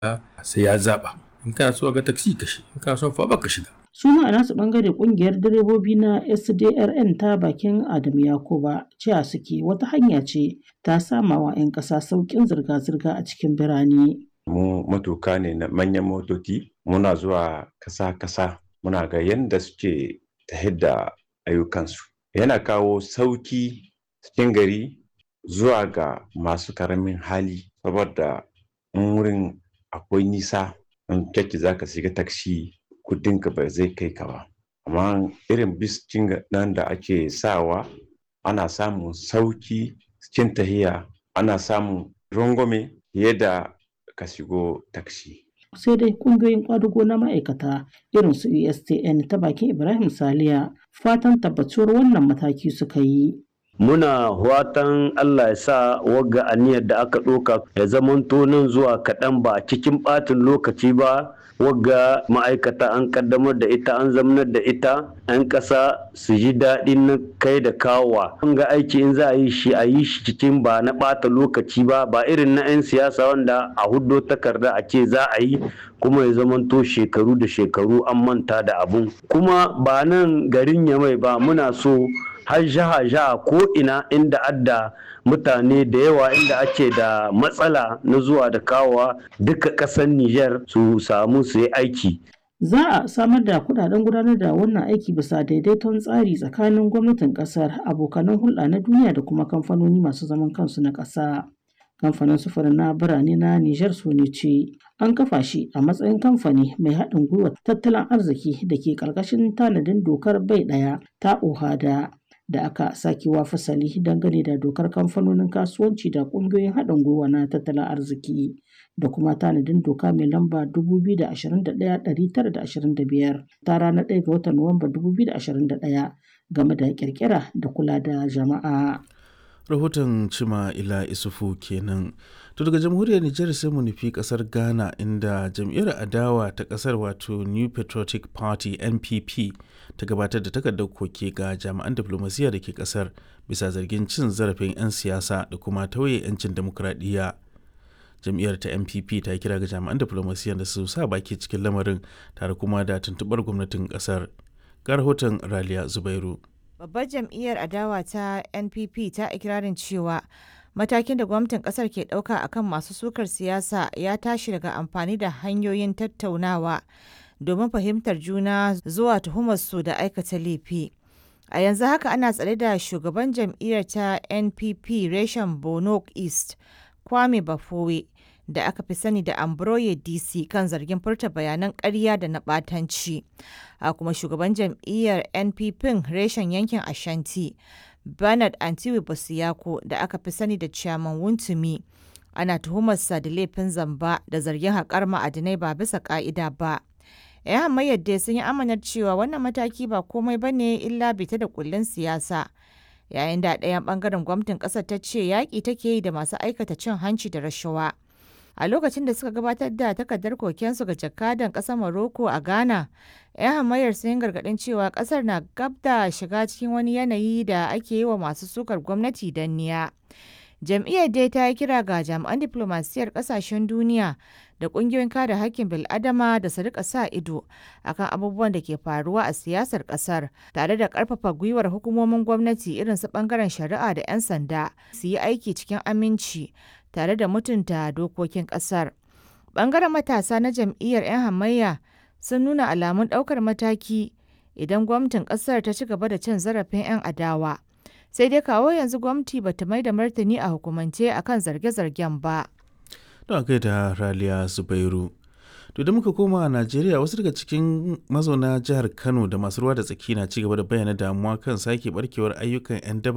sai ya zaɓa in kana so ga taksi ka shi in kana so fa ka shiga su ma a nasu bangare kungiyar direbobi na sdrn ta bakin adamu yakuba cewa suke wata hanya ce ta samawa 'yan ƙasa sauƙin zirga-zirga a cikin birane mu matuka ne na manyan motoci muna zuwa kasa-kasa muna ga yadda suke ta da ayyukansu yana kawo sauki cikin gari zuwa ga masu karamin hali saboda in wurin akwai nisa in kyakki za ka shiga taksi kudinka ba zai kai ka ba amma irin biskin nan da ake sawa ana samun sauki cikin tahiya ana samun rangwame fiye da ka shigo taksi sai dai kungiyoyin kwadugo na ma'aikata irin su ustn ta bakin ibrahim saliya fatan tabbatuwar wannan mataki suka yi muna watan Allah ya sa wagga aniyar da aka ɗauka ya zamanto nan zuwa kaɗan ba cikin ɓatin lokaci ba wagga ma'aikata an kaddamar da ita an zamanar da ita 'yan ƙasa su ji daɗin na kai da kawowa an ga aiki in za a yi shi a yi shi cikin ba na ɓata lokaci ba ba irin na 'yan siyasa wanda a huddo takarda a ce za a yi kuma ya zamanto shekaru da shekaru an manta da abun kuma ba nan garin yamai ba muna so har jaha jaha ko ina inda adda mutane da yawa inda ake da matsala na zuwa da kawowa duka ƙasar Nijar su samu su yi aiki. Za a samar da kudaden gudanar da wannan aiki bisa daidaiton tsari tsakanin gwamnatin kasar abokanan hulɗa na duniya da kuma kamfanoni masu zaman kansu na ƙasa. Kamfanin sufurin na birane na Nijar su ne ce an kafa shi a matsayin kamfani mai haɗin gwiwa tattalin arziki da ke ƙarƙashin tanadin dokar bai ɗaya ta OHADA. da aka sakewa fasali dangane da dokar kamfanonin kasuwanci da ƙungiyoyin haɗin gwiwa na tattalin arziki da kuma tanadin doka mai lamba 2021-925 ta ranar 1 ga watan Nuwamba 2021 game da kirkira da kula da jama'a. rahoton cima ila isufu kenan to daga jamhuriyar nijar sai mu nufi kasar ghana inda jam'iyyar adawa ta kasar wato new patriotic party npp ta gabatar da takardar koke ga jami'an diflomasiyya da ke kasar bisa zargin cin zarafin 'yan siyasa da kuma tauye 'yancin demokuraɗiyya jam'iyyar ta npp ta kira ga jami'an diflomasiyya da su sa baki cikin lamarin tare kuma da tuntuɓar gwamnatin kasar ga rahoton raliya zubairu babbar jam'iyyar adawa ta npp ta ikirarin cewa matakin da gwamnatin kasar ke ɗauka akan masu sukar siyasa ya tashi daga amfani da hanyoyin tattaunawa domin fahimtar juna zuwa tuhumarsu da aikata laifi a yanzu haka ana tsare da shugaban jam'iyyar ta npp reshen bono east kwame bafowe da aka fi sani da Ambroye DC kan zargin furta bayanan ƙarya da na ɓatanci. A kuma shugaban jam'iyyar NPP reshen yankin Ashanti, Bernard Antiwi Bosiyako da aka fi sani da Chairman Wuntumi. Ana tuhumarsa da laifin zamba da zargin haƙar ma'adinai ba bisa ƙa'ida ba. 'Yan hamayyar dai sun yi amanar cewa wannan mataki ba komai ba ne illa bita da kullun siyasa. Yayin da ɗayan ɓangaren gwamnatin ƙasar ta ce yaƙi take yi da masu aikata cin hanci da rashawa. a lokacin da suka gabatar da takardar kokensu ga jakadan ƙasar Morocco a Ghana. 'Yan hamayar sun gargaɗin cewa ƙasar na gab da shiga cikin wani yanayi da ake yi wa masu sukar gwamnati danniya. Jam'iyyar dai ta yi kira ga jami'an diflomasiyyar ƙasashen duniya da ƙungiyoyin kare hakkin bil'adama da su rika sa ido akan abubuwan da ke faruwa a siyasar ƙasar tare da ƙarfafa gwiwar hukumomin gwamnati irin su ɓangaren shari'a da 'yan sanda su yi aiki cikin aminci tare da mutunta dokokin kasar. Bangaren matasa na jam'iyyar 'yan hamayya sun nuna alamun ɗaukar mataki idan gwamnatin ƙasar ta ci gaba da cin zarafin 'yan adawa. Sai dai kawo yanzu gwamnati ba ta mai da martani a hukumance akan zarge-zargen ba. Don kai da Raliya Zubairu. To da muka koma a Najeriya wasu daga cikin mazauna jihar Kano da masu ruwa da tsaki na ci gaba da bayyana damuwa kan sake barkewar ayyukan 'yan daba